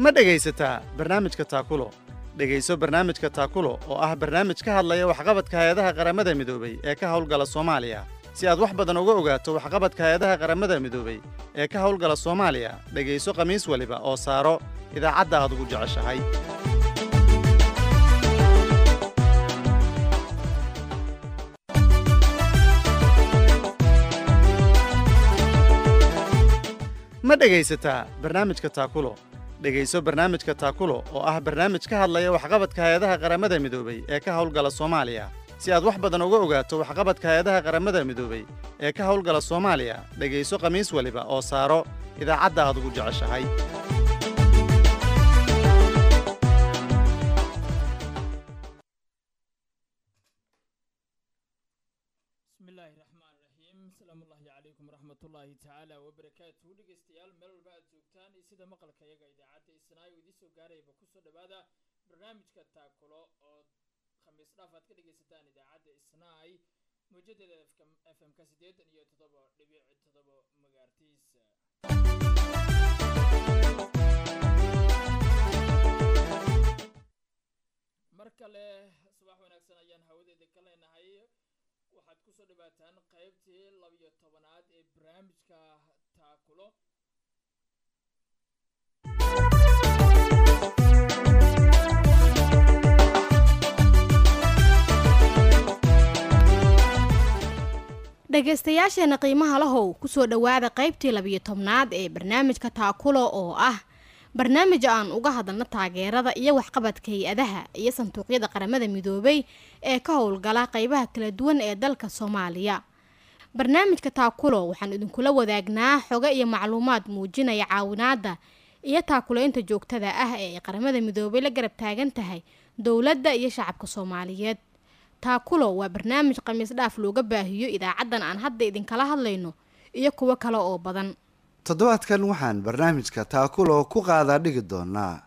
ma dhegaysataa barnaamijka taakulo dhegayso barnaamijka taakulo oo ah barnaamij ka hadlaya waxqabadka hay-adaha qaramada midoobey ee ka howlgala soomaaliya si aad wax badan uga ogaato waxqabadka hay-adaha qaramada midoobey ee ka howlgala soomaaliya dhegayso khamiis waliba oo saaro idaacadda aad ugu jeceshahay ma dhegaysataa barnaamijka taakulo dhegayso barnaamijka taakulo oo ah barnaamij ka hadlaya waxqabadka hay-adaha qaramada midoobey ee ka howlgala soomaaliya si aad wax badan uga ogaato waxqabadka hay-adaha qaramada midoobey ee ka howlgala soomaaliya dhegayso khamiis waliba oo saaro idaacadda aad ugu jeceshahay bismillaahi raxmaan raxiim asalaamullaahi calaykum waraxmatullaahi tacaala wabarakaatuhu dhegeystayaal meel walba aad joogtaan iyo sida maqalka iyaga idaacadda isnaayo idiin soo gaarayba kusoo dhowaada barnaamijka taakulo oo khamiis dhaaf aad ka dhegaysataan idaacadda isnaay mawjadeeda f m ka siddeetan iyo toddoba dhibic toddoba magaartiisa mar kale subax wanaagsan ayaan hawadeeda ka leenahay waxaad kusoo dhawaataan qaybtii labiyo tobanaad ee barnaamijka taakulo dhegaystayaasheena qiimaha lahow kusoo dhowaada qaybtii labiyo tobnaad ee barnaamijka taakulo oo ah barnaamij aan uga hadalno taageerada iyo waxqabadka hay-adaha iyo sanduuqyada qaramada midoobay ee ka howlgala qeybaha kala duwan ee dalka soomaaliya barnaamijka taakulo waxaan idinkula wadaagnaa xogo iyo macluumaad muujinaya caawinaada iyo taakuleynta joogtada ah ee ay qaramada midoobay la garab taagan tahay dowladda iyo shacabka soomaaliyeed taakulo waa barnaamij khamiis dhaaf looga baahiyo idaacaddan aan hadda idinkala hadlayno iyo kuwo kale oo badan toddobaadkan waxaan barnaamijka taakulo ku qaadaa dhigi doonaa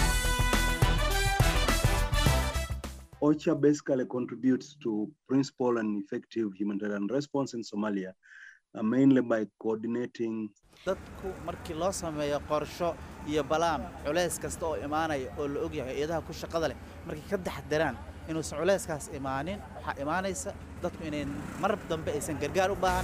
OCHA basically contributes to principal and effective humanitarian response in Somalia, uh, mainly by coordinating dadku markii loo sameeyo qorsho iyo balaan culays kasta oo imaanaya oo la ogyahay iyadaha ku shaqada leh markay ka taxdiraan inuusan culayskaas imaanin waxaa imaanaysa dadku inay mar dambe aysan gargaar u baahan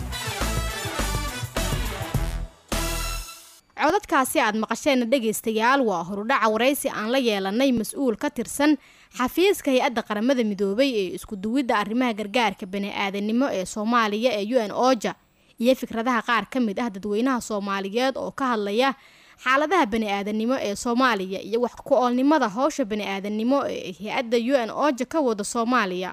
codadkaasi aad maqasheenna dhegaystayaal waa horudhaca waraysi aan la yeelanay mas-uul ka tirsan xafiiska hay-adda qaramada midoobay ee isku duwidda arrimaha gargaarka bani-aadanimo ee soomaaliya ee u n oja iyo fikradaha qaar ka mid ah dadweynaha soomaaliyeed oo ka hadlaya xaaladaha bani-aadanimo ee soomaaliya iyo wax ku-oolnimada howsha bani-aadanimo ee hay-adda u n oja ka wada soomaaliya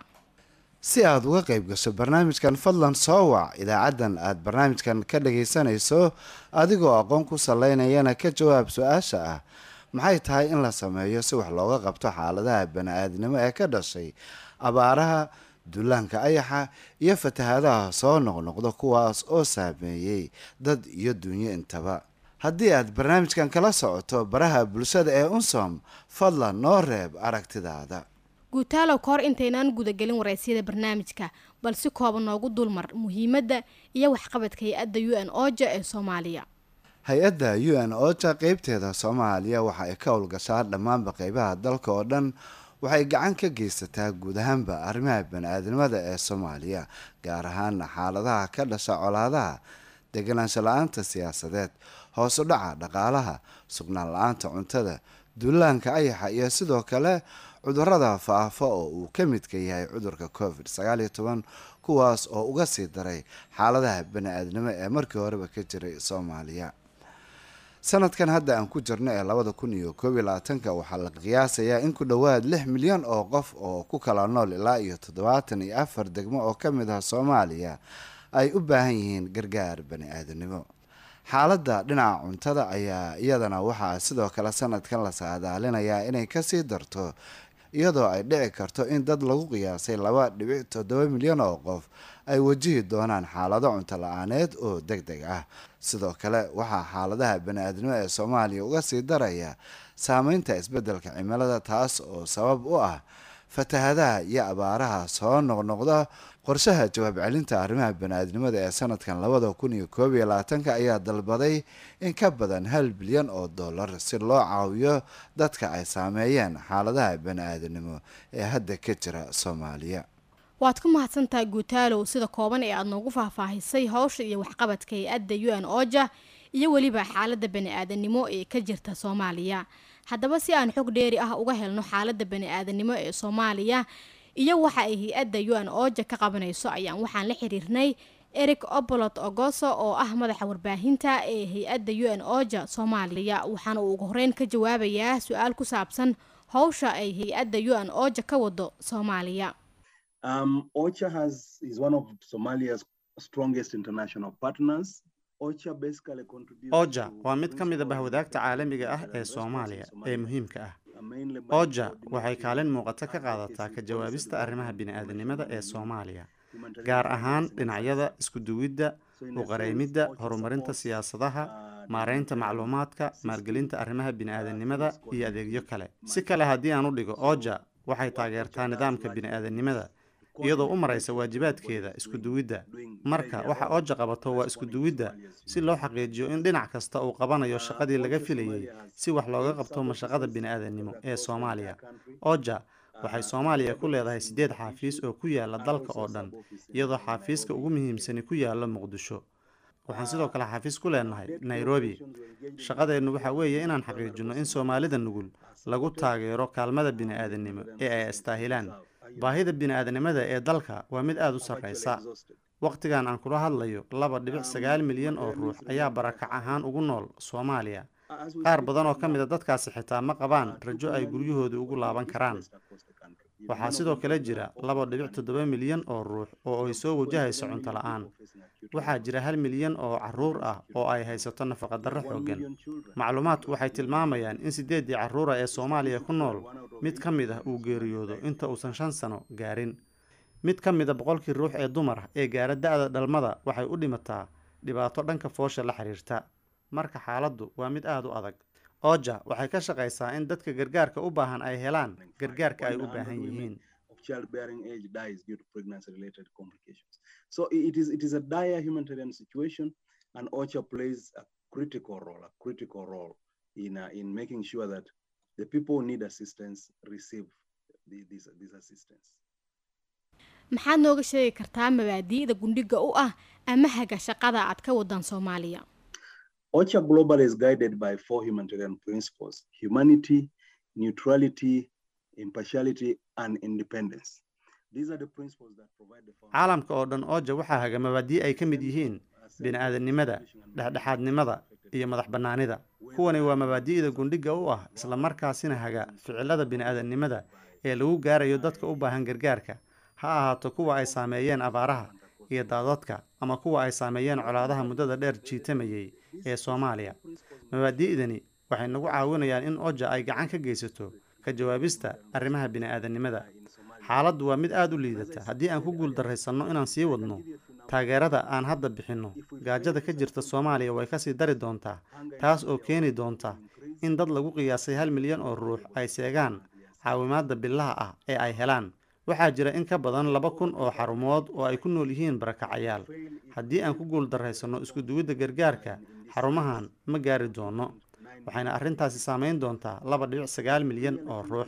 si aad uga qayb gasho barnaamijkan fadlan soo wac idaacaddan aad barnaamijkan ka dhagaysanayso adigoo aqoon ku salaynayana ka jawaab su-aasha ah maxay tahay in la sameeyo si wax looga qabto xaaladaha bani-aadnimo ee ka dhashay abaaraha dullaanka ayaxa iyo fatahaadaha soo noqnoqda kuwaas oo saameeyey dad iyo dunyo intaba haddii aad barnaamijkan kala socoto baraha bulshada ee unsom fadlan noo reeb aragtidaada guutaalow ka hor intaynaan gudagelin waraysyada barnaamijka bal si kooban noogu dulmar muhiimadda iyo waxqabadka hay-adda u n oja ee soomaaliya hay-adda u n oja qeybteeda soomaaliya waxa ay ka howlgashaa dhammaanba qeybaha dalka oo dhan waxay gacan ka geysataa guud ahaanba arrimaha bani-aadnimada ee soomaaliya gaar ahaana xaaladaha ka dhasha colaadaha deganaansho la-aanta siyaasadeed hoos u dhaca dhaqaalaha sugnaan la-aanta cuntada duulaanka ayaxa iyo sidoo kale cudurada faafa oo uu ka midka yahay cudurka covid sagaal iyo toban kuwaas oo uga sii daray xaaladaha bani-aadnimo ee markii horeba ka jiray soomaaliya sanadkan hadda aan ku jirno ee labada kun iyo koob iyo labaatanka waxaa la qiyaasayaa in ku dhowaad lix milyan oo qof oo ku kala nool ilaa iyo toddobaatan iyo afar degmo oo ka mid ah soomaaliya ay u baahan yihiin gargaar bani-aadamnimo xaaladda dhinaca cuntada ayaa iyadana waxaa sidoo kale sanadkan la saadaalinayaa inay kasii darto iyadoo ay dhici karto in dad lagu qiyaasay laba dhibic toddoba milyan oo qof ay wajihi doonaan xaalado cunto la-aaneed oo deg deg ah sidoo kale waxaa xaaladaha bani-aadnimo ee soomaaliya uga sii daraya saameynta isbeddelka cimilada taas oo sabab u ah fatahadaha iyo abaaraha soo noqnoqda qorshaha jawaab celinta arrimaha bani-aadnimada ee sanadkan labada kun iyo koob iyo labaatanka ayaa dalbaday in ka badan hal bilyan oo dollar si loo caawiyo dadka ay saameeyeen xaaladaha bani-aadamnimo ee hadda ka jira soomaaliya waad ku mahadsantahay guutaalow sida kooban ee aada noogu faahfaahisay howsha iyo waxqabadka hay-adda u n oja iyo weliba xaaladda bani-aadanimo ee ka jirta soomaaliya haddaba si aan xog dheeri ah uga helno xaaladda bani-aadanimo ee soomaaliya iyo waxa ay hay-adda u n oja ka qabanayso ayaan waxaan la xiriirnay eric obolot ogoso oo ah madaxa warbaahinta ee hay-adda u n oja soomaaliya waxaana uu ugu horeyn ka jawaabayaa su-aal ku saabsan howsha ay hay-adda u n oja ka wado soomaaliya Um, OCHA has is one of Somalia's strongest international partners. OCHA basically contributes oja to waa mid ka mid a principal bahwadaagta and caalamiga ah humanitarian ee response in soomaaliya ee Somalia, muhiimka ah uh, mainly by oja waxay coordinating kaalin muuqata ka advocacy qaadataa ka policy jawaabista development, arrimaha bini-aadanimada ee humanitarian soomaaliya humanitarian gaar finance ahaan and dhinacyada assistance. isku duwidda So in a u qareymidda sense, OCHA horumarinta supports, siyaasadaha uh, maareynta development, macluumaadka assisting, maalgelinta arrimaha bini-aadanimada uh, iyo adeegyo coordinating kale si humanitarian kale haddii aan u dhigo So, oja waxay what taageertaa OCHA does nidaamka largely bini-aadanimada is iyadoo u coordinate maraysa with waajibaadkeeda bodies isku doing- duwidda doing marka their waxa role oja qabato waa isku responding to duwidda Somalia's si loo xaqiijiyo in dhinac kasta uu qabanayo shaqadii laga filayey si wax looga qabto mashaqada bini-aadanimo ee soomaaliya oja waxay soomaaliya ku leedahay siddeed xaafiis oo ku yaala dalka oo dhan iyadoo xaafiiska ugu muhiimsani ku yaala muqdisho waxaan sidoo kale xaafiis ku leenahay nairobi shaqadeennu waxaa weeye inaan xaqiijinno in soomaalida nugul lagu taageero kaalmada bini-aadanimo ee ay astaahilaan baahida bini-aadanimada ee dalka waa mid aada u sarreysa wakhtigan aan kula hadlayo laba dhibic sagaal milyan oo ruux ayaa barakac ahaan ugu nool soomaaliya qaar badan oo ka mid a dadkaasi xitaa ma qabaan rajo ay guryahooda ugu laaban karaan waxaa sidoo kale jira laba dhibic toddoba milyan oo ruux oo ay soo wajahayso cunto la-aan waxaa jira hal milyan oo caruur ah oo ay haysato nafaqadarro xooggan macluumaadku waxay tilmaamayaan in siddeeddii carruura ee soomaaliya ku nool mid ka mid ah uu geeriyoodo inta uusan shan sano gaarin mid ka mid a boqolkii ruux ee dumar ah ee gaara da-da dhalmada waxay u dhimataa dhibaato dhanka foosha la xiriirta marka xaaladdu waa mid aada u adag oja waxay ka shaqaysaa in dadka gargaarka u baahan ay helaan gargaarka ay u baahan yihiin of childbearing age dies due to pregnancy related complications. So i- it is it is a dire humanitarian situation and OCHA plays a critical role, a critical role in uh, in making sure that the people who need assistance receive the, this this assistance. maxaad nooga sheegi kartaa mabaadi'da gundhiga u ah ama haga shaqada aad ka wadaan soomaaliya OCHA Global is guided by four humanitarian principles: humanity, neutrality, impartiality, and independence. These are the principles that provide the foundation caalamka oo dhan oja waxaa haga mabaadii ay ka mid yihiin bini-aadanimada dhexdhexaadnimada iyo madax bannaanida kuwani waa mabaadi'da gundhiga u ah islamarkaasina haga ficilada bini-aadanimada ee lagu gaarayo dadka u baahan gargaarka ha ahaato kuwa ay saameeyeen abaaraha iyo daadadka ama kuwa ay saameeyeen colaadaha muddada dheer jiitamayay ee soomaaliya mabaadi'dani waxay nagu caawinayaan in oja ay gacan ka geysato ka jawaabista arrimaha bini-aadanimada xaaladdu waa mid aada u liidata haddii aan ku guuldarraysanno inaan sii wadno taageerada aan hadda bixinno gaajada ka jirta soomaaliya way kasii dari doontaa taas oo keeni doonta in dad lagu qiyaasay hal milyan oo ruux ay seegaan caawimaadda billaha ah ee ay helaan waxaa jira in ka badan laba kun oo xarumood oo ay ku nool yihiin barakacayaal haddii aan ku guuldarraysanno isku duwidda gargaarka xarumahan ma gaari doono waxayna arrintaasi saameyn doontaa laba dhibic sagaal milyan oo ruux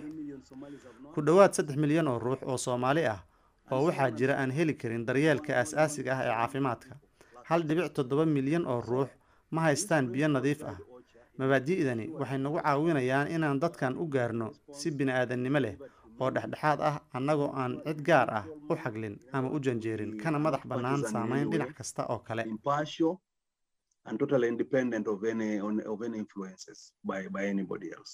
ku dhowaad saddex milyan oo ruux oo soomaali ah oo waxaa jira aan heli karin daryeelka aas-aasiga ah ee caafimaadka hal dhibic toddoba milyan oo ruux ma haystaan biyo nadiif ah mabaadi'dani waxay nagu caawinayaan inaan dadkan u gaarno si bini-aadannimo leh oo dhexdhexaad ah annagoo aan cid gaar ah u xaglin ama u janjeerin kana madax bannaan saameyn dhinac kasta oo kale impartial and totally independent of any on, of any influences by by anybody else.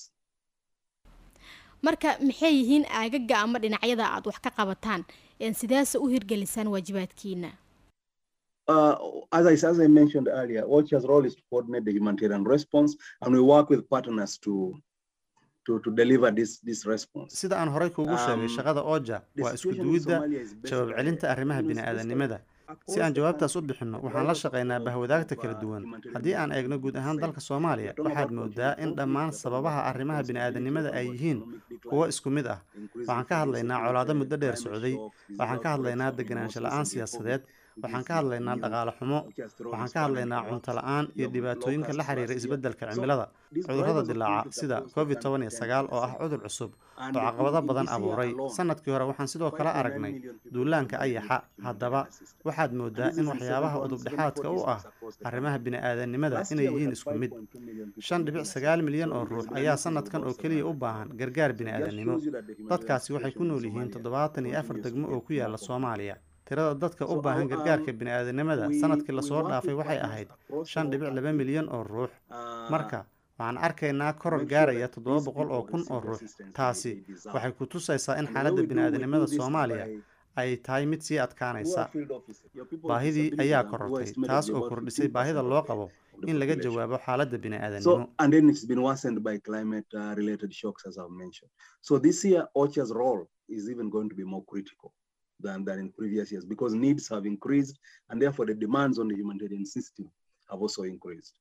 marka maxay yihiin aagaga ama dhinacyada aad wax ka qabataan een sidaase u hirgelisaan waajibaadkiina Uh, as I as I mentioned earlier, OCHA's role is to coordinate the humanitarian response, and we work with partners to to to deliver this this response. sida aan horey kuugu sheegay Um, shaqada oja The waa isku situation in duwidda Somalia is based jawaab on- celinta arrimaha you know, bini-aadanimada across si aan the jawaabtaas u country, bixinno the waxaan la drivers shaqaynaa of- bahwadaagta of, kala uh, duwan humanitarian haddii aan eegno response guud ahaan is the dalka same. soomaaliya We're talking waxaad about moodaa in conflict, dhammaan we're talking sababaha about arrimaha conflict, bini-aadanimada ay about yihiin economic kuwo isku mid ah waxaan ka hadlaynaa colaado muddo dheer socday waxaan ka hadlaynaa deganaansho la-aan siyaasadeed waxaan ka hadlaynaa dhaqaale xumo waxaan ka hadlaynaa cunto la-aan iyo dhibaatooyinka la xiriira isbeddelka cimilada cudurrada dilaaca sida covid toban iyo sagaal oo ah cudur cusub oo caqabado badan abuuray sanadkii hore waxaan sidoo kale aragnay duulaanka ayaxa haddaba waxaad moodaa in waxyaabaha udubdhexaadka u ah arrimaha bini-aadanimada inay yihiin isku mid shan dhibic sagaal milyan oo ruux ayaa sanadkan oo keliya u baahan gargaar bini-aadanimo dadkaasi waxay ku nool yihiin toddobaatan iyo afar degmo oo ku yaala soomaaliya tirada dadka u baahan gargaarka bini-aadanimada sanadkii lasoo dhaafay waxay ahayd shan dhibic laba milyan oo ruux marka waxaan arkaynaa koror gaaraya toddoba boqol oo kun oo ruux taasi waxay ku tusaysaa in xaaladda bini-aadanimada soomaaliya ay tahay mid sii adkaanaysa baahidii ayaa korortay taas oo kordhisay baahida loo qabo in laga jawaabo xaaladda bini-aadanimo So, and then it's been worsened by climate uh, related shocks, as I've mentioned. So, this year, OCHA's role is even going to be more critical than, than in previous years because needs have increased and therefore the demands on the humanitarian system have also increased.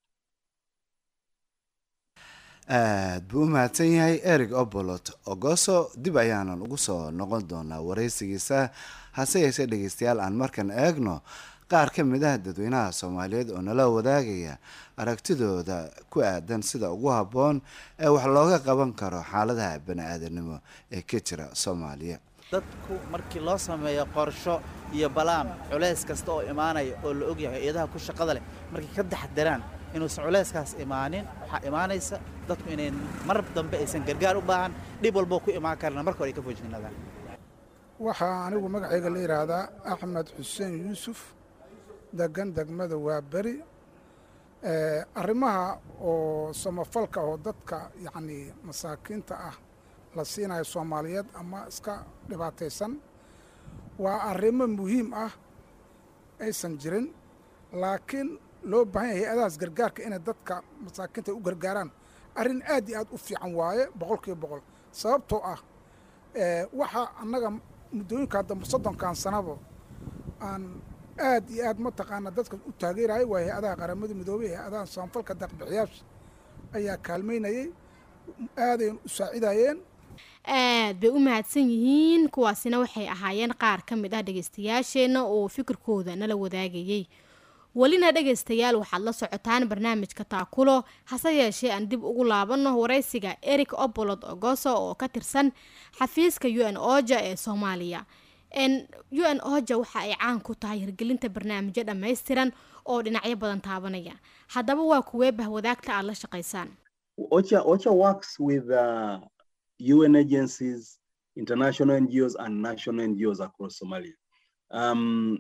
aad buu u mahadsan yahay eric obolot ogoso dib ayaanan ugu soo noqon doonaa waraysigiisa hase yeeshee dhegeystayaal aan markan eegno qaar ka mid ah dadweynaha soomaaliyeed oo nala wadaagaya aragtidooda ku aadan sida ugu habboon ee wax looga qaban karo xaaladaha bani-aadanimo ee ka jira soomaaliya dadku markii loo sameeyo qorsho iyo balaan culays kasta oo imaanaya oo la ogyahay hay-adaha ku shaqada leh markay ka taxadaraan inuusan culayskaas imaanin waxaa imaanaysa dadku inay mar dambe aysan gargaar u baahan dhib walboo ku imaan karana marka hore ay ka foojignaadaan waxaa anigu magacayga la yidhaahdaa axmed xuseen yuusuf degan degmada waa beri arrimaha oo samafalka oo dadka yacni masaakiinta ah la siinayo soomaaliyeed ama iska dhibaataysan waa arrimo muhiim ah aysan jirin laakiin loo baahan yahay hay-adahaas gargaarka inay dadka masaakiinta u gargaaraan arrin aad iyo aad u fiican waaye boqolkiiba boqol sababtoo ah waxaa annaga muddooyinkaa dambe soddonkan sanaba aan aad iyo aad mataqaana dadka u taageerayay waa hay-adaha qaramada midoobey hay-adaha samafalka daqbixiyaasha ayaa kaalmaynayay aadayn u saacidayeen aad bay u mahadsan yihiin kuwaasina waxay ahaayeen qaar ka mid ah dhegeystayaasheenna oo fikirkooda nala wadaagayey welina dhegaystayaal waxaad la socotaan barnaamijka taakulo hase yeeshee aan dib ugu laabanno waraysiga eric obolod ogoso oo ka tirsan xafiiska u n oja ee soomaaliya u n oja waxa ay caan ku tahay hirgelinta barnaamijyo dhammaystiran oo dhinacyo badan taabanaya haddaba waa kuwee bahwadaagta aad la shaqaysaan OCHA, OCHA works with uh, UN agencies, international NGOs, and national NGOs across Somalia. Um,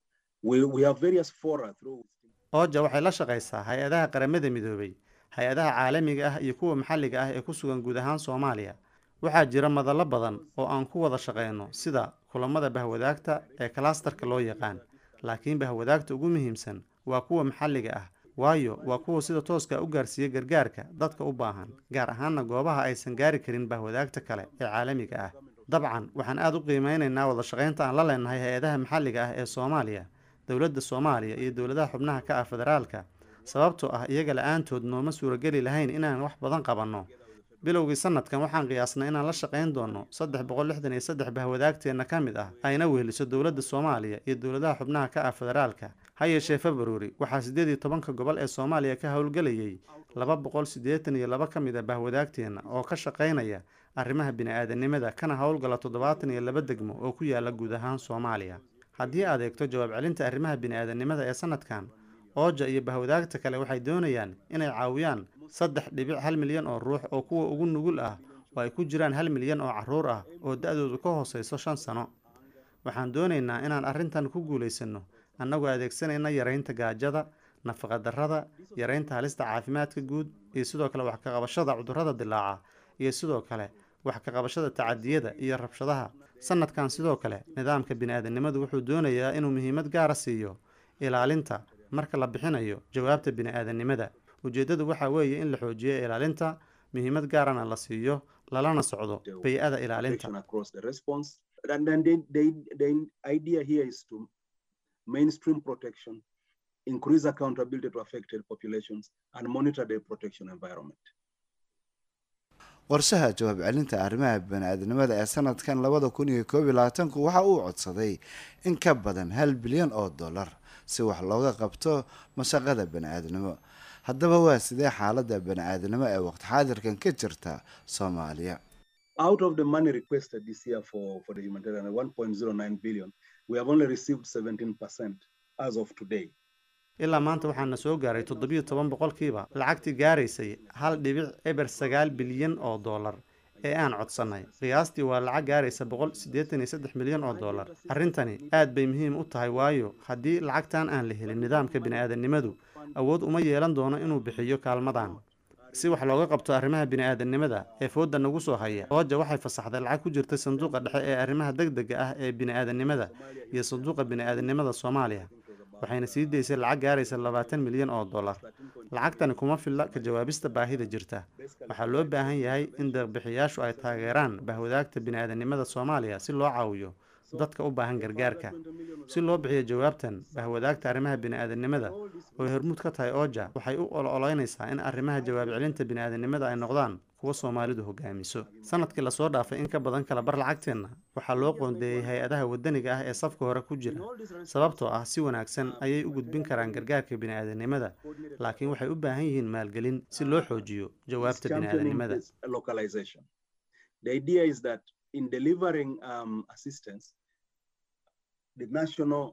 we, we have various fora through ooja waxay la shaqaysaa hay-adaha qaramada midoobay hay-adaha caalamiga ah iyo kuwa maxalliga ah ee ku sugan guud ahaan soomaaliya waxaa jira madallo badan oo aan ku wada shaqayno sida kulamada bahwadaagta ee kalastarka loo yaqaan laakiin bahwadaagta ugu muhiimsan waa kuwa maxalliga ah waayo waa kuwa sida tooska u gaarsiiya gargaarka dadka u baahan gaar ahaanna goobaha aysan gaari karin bahwadaagta kale ee caalamiga ah dabcan waxaan aad u qiimeynaynaa wada shaqaynta aan la leenahay hay-adaha maxalliga ah ee soomaaliya dowladda soomaaliya iyo dowladaha xubnaha ka ah federaalka sababtoo ah iyaga la-aantood nooma suurageli lahayn inaan wax badan qabanno bilowgii sanadkan waxaan qiyaasnay inaan la shaqayn doono saddex boqol lixdan iyo saddex bahwadaagteenna ka mid ah ayna weheliso dowladda soomaaliya iyo dowladaha xubnaha ka ah federaalka ha yeeshee februari waxaa siddeed iyo tobanka gobol ee soomaaliya ka howlgelayay laba boqol siddeetan iyo laba ka mid a bahwadaagteenna oo ka shaqaynaya arrimaha bini-aadanimada kana howlgala toddobaatan iyo laba degmo oo ku yaala guud ahaan soomaaliya haddii aad eegto jawaab celinta arrimaha bini-aadanimada ee sanadkan ooja iyo bahwadaagta kale waxay doonayaan inay caawiyaan saddex dhibic hal milyan oo ruux oo kuwa ugu nugul ah oo ay ku jiraan hal milyan oo carruur ah oo da-doodu ka hooseyso shan sano waxaan doonaynaa inaan arrintan ku guulaysanno annagoo adeegsanayna yaraynta gaajada nafaqadarrada yaraynta halista caafimaadka guud iyo sidoo kale wax ka qabashada cudurrada dilaaca iyo sidoo kale wax ka qabashada tacadiyada iyo rabshadaha sanadkan sidoo kale nidaamka bini-aadanimadu wuxuu doonayaa inuu muhiimad gaara siiyo ilaalinta marka la bixinayo jawaabta bini-aadanimada ujeeddadu waxaa weeye in la xoojiyo ilaalinta muhiimad gaarana la siiyo lalana socdo bay-ada ilaalinta protection across the response. And then the, the, the idea here is to mainstream protection, increase accountability to affected populations, and monitor the protection environment. qorshaha jawaab celinta arrimaha bani-aadamnimada ee sanadkan labada kun iyo koob iyo labaatanku waxa uu codsaday in ka badan hal bilyan oo dollar si wax looga qabto mashaqada bani-aadamnimo haddaba waa sidee xaaladda bani-aadamnimo ee waqti xaadirkan ka jirta soomaaliya Out of the money requested this year for, for the humanitarian, 1.09 billion, we have only received 17% as of today. ilaa maanta waxaana soo gaaray toddobiyo toban boqolkiiba lacagtii gaaraysay hal dhibic eber sagaal bilyan oo dollar ee aan codsannay qiyaastii waa lacag gaaraysa boqol siddeetan iyo saddex milyan oo dollar arrintani aad bay muhiim u tahay waayo haddii lacagtan aan la helin nidaamka bini-aadamnimadu awood uma yeelan doono inuu bixiyo kaalmadan si wax looga qabto arrimaha bini-aadamnimada ee fooda nagu soo haya ooja waxay fasaxday lacag ku jirta sanduuqa dhexe ee arrimaha degdega ah ee bini-aadamnimada iyo sanduuqa bini-aadamnimada soomaaliya waxayna sii daysay lacag gaaraysa labaatan milyan oo dollar lacagtani kuma filla ka jawaabista baahida jirta waxaa loo baahan yahay in deeqbixiyaashu ay taageeraan bahwadaagta bini-aadamnimada soomaaliya si loo caawiyo dadka u baahan gargaarka si loo bixiyo jawaabtan bahwadaagta arrimaha bini-aadamnimada oo hormuud ka tahay ooja waxay u ololeynaysaa in arrimaha jawaab celinta bini-aadamnimada ay noqdaan kuwa soomaalidu hogaamiso sanadkii lasoo dhaafay in ka badan kala bar lacagteenna waxaa loo qoondeeyey hay-adaha wadaniga ah ee safka hore ku jira sababtoo ah si wanaagsan ayay u gudbin karaan gargaarka bini-aadamnimada laakiin waxay u baahan yihiin maalgelin si loo xoojiyo jawaabta bini-aadamnimada localization. The idea is that in delivering um, assistance, the national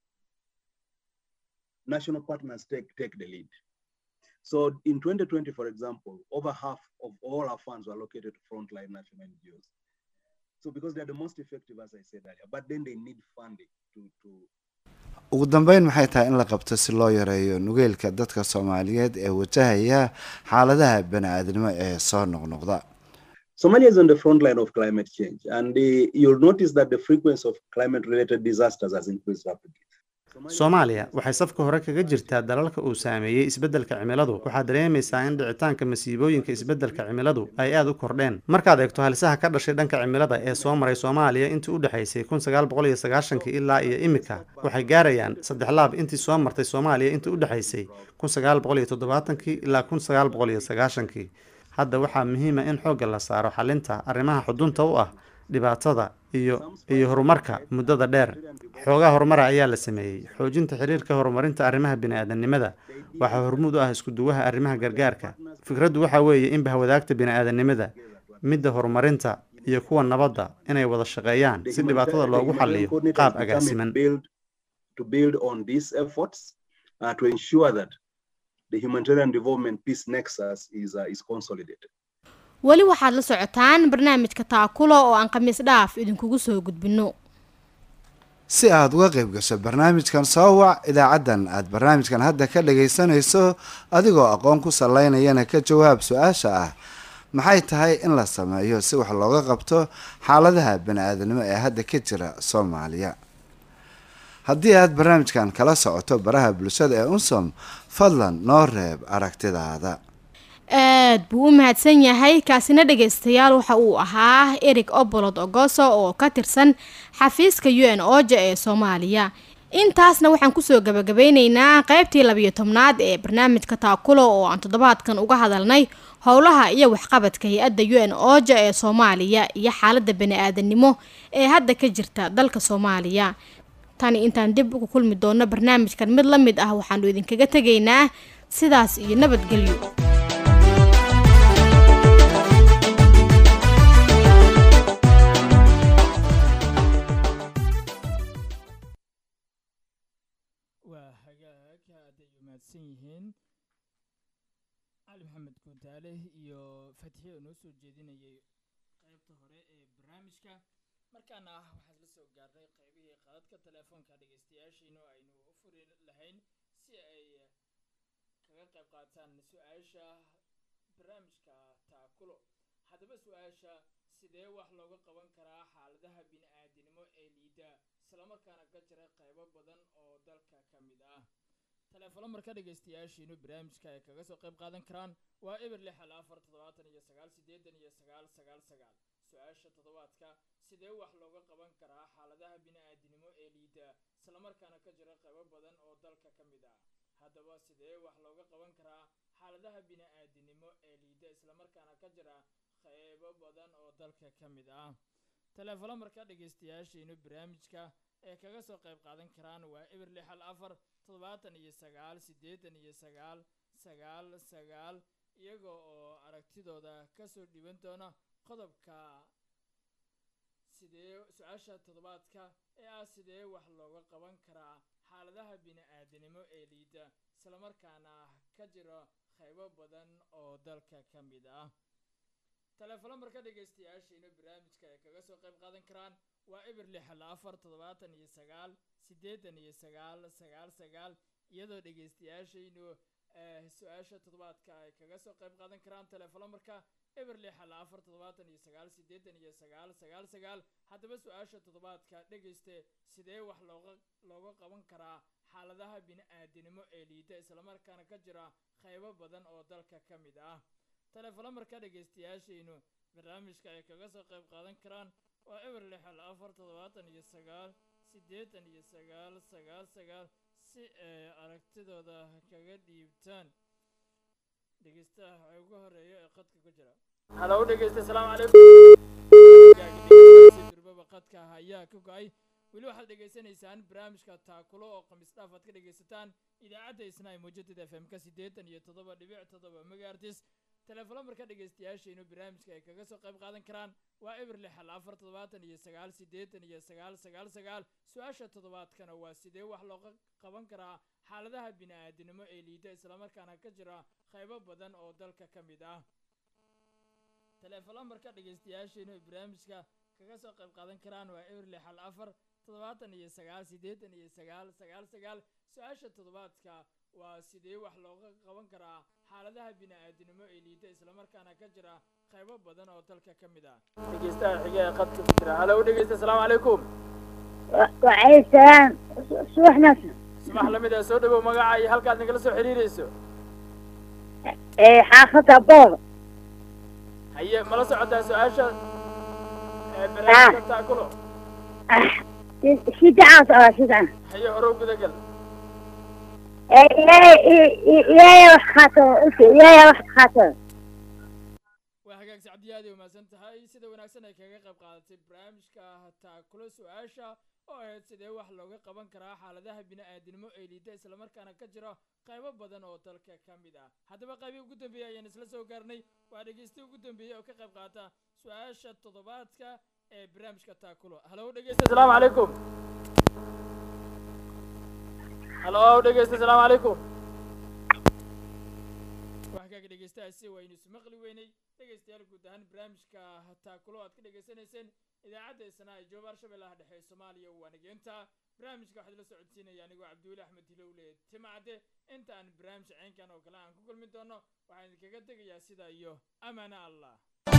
national partners take, take the lead. So in 2020, for example, over half of all our funds were allocated to frontline national NGOs. So because they're the most effective, as I said earlier, but then they need funding to, to ugu dambeyn maxay tahay in la qabto si loo yareeyo nugeylka dadka soomaaliyeed ee wajahaya xaaladaha bani-aadamnimo ee soo noqnoqda Somalia is on the front line of climate change, and the, you'll notice that the frequency of climate-related disasters has increased rapidly. soomaaliya waxay safka hore kaga jirtaa dalalka uu saameeyey isbeddelka cimiladu waxaad dareemaysaa in dhicitaanka masiibooyinka isbeddelka cimiladu ay aad u kordheen markaad eegto halisaha ka dhashay dhanka cimilada ee soo maray soomaaliya intii u dhexaysay kun sagaal boqol iyo sagaashankii ilaa iyo imika waxay gaarayaan saddex laab intii soo martay soomaaliya intii u dhexaysay kun sagaal boqol iyo toddobaatankii ilaa kun sagaal boqol iyo sagaashankii hadda waxaa muhiima in xoogga la saaro xalinta arrimaha xudunta u ah dhibaatada iyo iyo horumarka muddada dheer xoogaa horumara ayaa la sameeyey xoojinta xiriirka horumarinta arrimaha bini-aadamnimada waxaa hormuud u ah isku-duwaha arrimaha gargaarka fikraddu waxaa weeye in bahwadaagta bini-aadamnimada midda horumarinta iyo kuwa nabadda inay wada shaqeeyaan si dhibaatada loogu xalliyo qaab agaasiman to build on these efforts uh, to ensure that the humanitarian development peace nexus is, uh, is consolidated. weli waxaad la socotaan barnaamijka taakulo oo aan khamiis dhaaf idinkugu soo gudbinno si aada uga qayb gasho barnaamijkan soo wac idaacaddan aada barnaamijkan hadda ka dhagaysanayso adigoo aqoon ku salaynayana ka jawaab su-aasha ah maxay tahay in la sameeyo si wax looga qabto xaaladaha bani-aadanimo ee hadda ka jira soomaaliya haddii aad barnaamijkan kala socoto baraha bulshada ee unsom fadlan noo reeb aragtidaada aad buu u mahadsan yahay kaasina dhagaystayaal waxa uu ahaa eric obolod ogoso oo ka tirsan xafiiska u n oja ee soomaaliya intaasna waxaan kusoo gabagabeyneynaa qaybtii labiyo tobnaad ee barnaamijka taakulo oo aan toddobaadkan uga hadalnay howlaha iyo waxqabadka hay-adda u n oja ee soomaaliya iyo xaalada bani-aadanimo ee hadda ka jirta dalka soomaaliya tani intaan dib ugu kulmi doono barnaamijkan mid la mid ah waxaanu idinkaga tegaynaa sidaas iyo nabadgelyo waa hagaag hadday umaadsan yihiin cali maxamed guutaale iyo fatxiye oo noo soo jeedinayay qaybta hore ee barnaamijka markaana ah waxaan la soo gaarnay qaybihii qaadadka telefoonka dhegaystayaashiinu aynu u furi lahayn si ay kaga qayb qaataan su-aasha barnaamijka taakulo haddaba su-aasha sidee wax looga qaban karaa xaaladaha bini-aadinimo ee liida islamarkaana ka jira qaybo badan oo dalka ka mid ah teleefano marka dhegaystayaashiinu barnaamijka ay kaga soo qayb qaadan karaan waa eber lix hal afar toddobaatan iyo sagaal siddeetan iyo sagaal sagaal sagaal su-aasha toddobaadka sidee wax looga qaban karaa xaaladaha bini-aadinimo ee liida islamarkaana ka jira qaybo badan oo dalka ka mid ah haddaba sidee wax looga qaban karaa xaaladaha bini-aadinimo ee liida islamarkaana ka jira qaybo badan oo dalka ka mid ah teleefano marka dhegaystayaashiinu barnaamijka ee kaga soo qayb qaadan karaan waa eber lix hal afar toddobaatan iyo sagaal siddeetan iyo sagaal sagaal sagaal iyaga oo aragtidooda kasoo dhiban doona qodobka sidee su-aasha toddobaadka ee ah sidee wax looga qaban karaa xaaladaha bini-aadanimo ee liida islamarkaana ka jiro qaybo badan oo dalka ka mid ah teleefano marka dhegaystayaashiinu barnaamijka ay kaga soo qayb qaadan karaan waa eber lix hal afar toddobaatan iyo sagaal siddeetan iyo sagaal sagaal sagaal iyadoo dhegaystayaashaynu su-aasha toddobaadka ay kaga soo qayb qaadan karaan teleefano marka eber lix hal afar toddobaatan iyo sagaal siddeetan iyo sagaal sagaal sagaal haddaba su-aasha toddobaadka dhegayste sidee wax looga looga qaban karaa xaaladaha bini-aadanimo ee liida islamarkaana ka jira qaybo badan oo dalka ka mid ah teleefano marka dhegaystayaashaynu barnaamijka ay kaga soo qayb qaadan karaan waa eber lix hal afar toddobaatan iyo sagaal siddeetan iyo sagaal sagaal sagaal si ay aragtidooda kaga dhiibtaan dhegeystaha waxaa ugu horeeya ee qadka ku jira halow dhegeysta asalaamu calaykum durbaba qadka ayaa ka go-ay weli waxaad dhegaysanaysaan barnaamijka taakulo oo khamiis dhaaf aad ka dhegaysataan idaacadda isnaa muujadada f m ka siddeetan iyo toddoba dhibic toddoba megaartis teleefano marka dhegaystayaashaynu barnaamijka ay kaga soo qayb qaadan karaan waa eber lix hal afar toddobaatan iyo sagaal siddeetan iyo sagaal sagaal sagaal su-aasha toddobaadkana waa sidee wax looga qaban karaa xaaladaha bini-aadanimo ee liida islamarkaana ka jira qaybo badan oo dalka ka mid ah teleefano marka dhegaystayaashaynu ay barnaamijka kaga soo qayb qaadan karaan waa eber lix hal afar toddobaatan iyo sagaal siddeetan iyo sagaal sagaal sagaal su-aasha toddobaadka waa sidee wax looga qaban karaa xaaladaha bini-aadanimo ee liida islamarkaana ka jira qaybo badan oo dalka ka mid ah dhegeystaha xiga ee qadka ku jira halow dhegeysta asalaamu calaykum وعليه السلام صبح نصر subax lamid ah soo dhawow magaca iyo halkaad nagala soo xiriirayso إيه حافظ أبوض haye mala socotaa su-aasha ee barnaamijka taakulo شي دعوة أو شي دعوة haye horow gudagal يا يا وح خاطر يا يا وح خاطر waa hagaag sacdiyaadi umahadsan tahay sida wanaagsan ay kaga qayb qaadatay barnaamijka taakulo su-aasha oo ahayd sidee wax looga qaban karaa xaaladaha bini-aadanimo ee liida islamarkaana ka jira qaybo badan oo dalka ka mid ah haddaba qaybii ugu dambeeyey ayaan isla soo gaarnay waa dhegeysta ugu dambeeyey oo ka qayb qaata su-aasha toddobaadka ee barnaamijka taakulo halow dhegeysta asalaamu calaykum halow dhegeysta asalaamu calaykum waxkaaga dhegeystahaasi waynu ismaqli weynay dhegeystayaal guud ahaan barnaamijka taakulo aad ka dhegeysanayseen idaacadda isnaa ee jooba arshabeellaha dhexe ee soomaaliya waa nageenta barnaamijka waxaad la socodsiinaya anigoo cabdiweli axmed hilowle timacde inta aan barnaamij ceynkan oo kale aan ku kulmi doono waxaan idinkaga tegayaa sidaa iyo amaana allah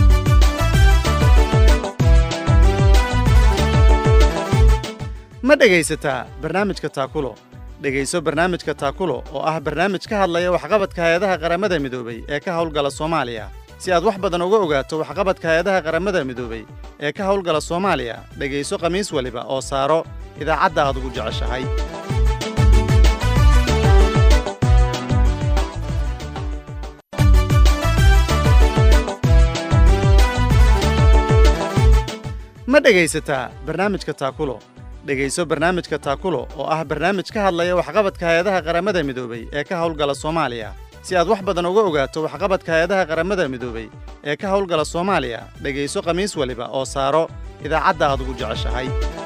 ma dhegaysataa barnaamijka taakulo dhegayso barnaamijka taakulo oo ah barnaamij ka hadlaya waxqabadka hay-adaha qaramada midoobay ee ka howlgala soomaaliya si aad wax badan uga ogaato waxqabadka hay-adaha qaramada midoobay ee ka howlgala soomaaliya dhegayso khamiis waliba oo saaro idaacadda aad ugu jeceshahay ma dhegaysataa barnaamijka taakulo dhegayso barnaamijka taakulo oo ah barnaamij ka hadlaya waxqabadka hay-adaha qaramada midoobay ee ka howlgala soomaaliya si aad wax badan uga ogaato waxqabadka hay-adaha qaramada midoobay ee ka howlgala soomaaliya dhegayso khamiis waliba oo saaro idaacadda aad ugu jeceshahay